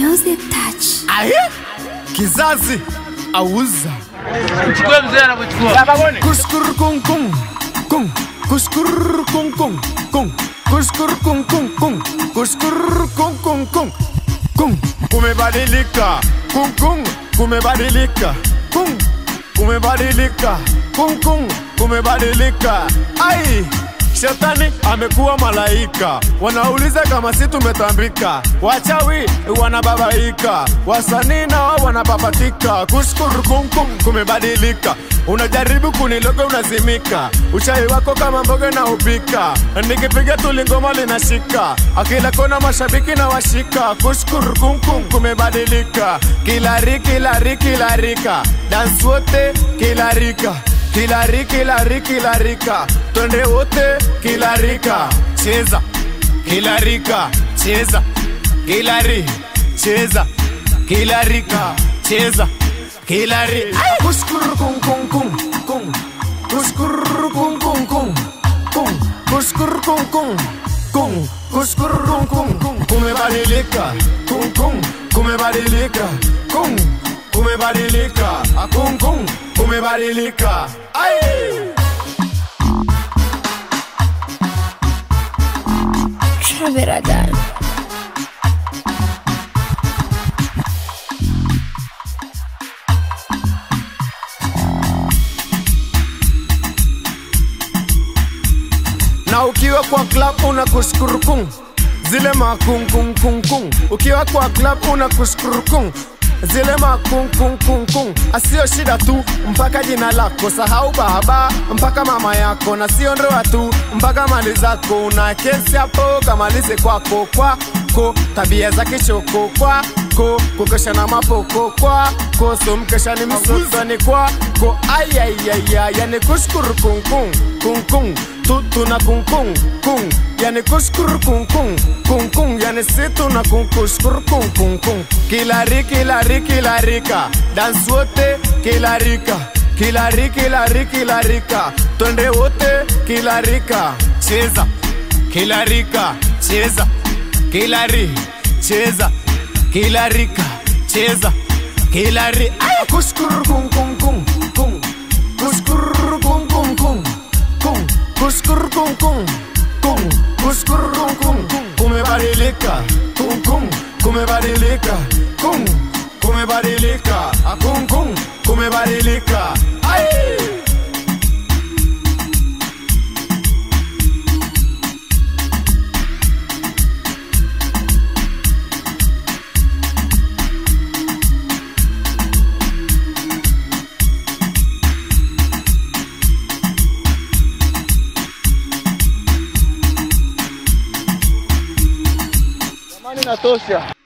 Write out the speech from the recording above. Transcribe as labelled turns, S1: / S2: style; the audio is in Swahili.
S1: Music touch.
S2: Aye? Kizazi auza
S3: Chukue mzee anakuchukua.
S2: kuskur kung kung kung kuskur kung kung kung kuskur kung kung kung kuskur kung kung kung kung kumebadilika kung kung kumebadilika kung kumebadilika kung kung kumebadilika ai Shetani amekuwa malaika, wanauliza kama si tumetambika. Wachawi wanababaika, wasanii na wao wanapapatika. Kushukuru kumkum kumebadilika, unajaribu kuniloga unazimika. Uchawi wako kama mboga na upika, nikipiga tu lingoma linashika. Akila kona mashabiki na washika. Kushukuru kumkum kumebadilika, kilari kilari kilarika, dance wote kilarika kilari kilari kilarika twende wote kilarika cheza kilarika cheza kilari cheza kilarika cheza kilari kushkuru kum kum kum kum kushkuru kum kum kum kum kushkuru kum kum kum kushkuru kum kum kum kumebadilika kum kum kumebadilika kum kumebadilika kum kum kumebadilika ai
S1: Traveradar.
S2: na ukiwa kwa club una kushukuru kung zile makung kung kung kung ukiwa kwa club una kushukuru kung zile makung kung kung kung asio shida tu mpaka jina lako sahau baba mpaka mama yako na sio ndoa tu mpaka mali zako una kesi hapo kamalize kwako kwako tabia za kichoko kwako kukesha na mapoko kwako so mkesha ni msotoni kwako ayayaya yani kushukuru kung kung kung kung tutu na kung kung kung yani kushukuru kung kung kung kung yani situ na kung kushukuru kung kung kung kilari kilari kilarika dance wote kilarika kilari kilari kilarika twende wote kilarika cheza kilarika cheza kilari cheza kilarika cheza kilari Ay! kushukuru kung kung kung kung kushukuru kung kung kung kung kushukuru kung kung kung kushukuru kung kung kung kumebadilika kung kung kumebadilika kung kumebadilika Ah, kung kung kumebadilika ai
S3: Jamani natosha.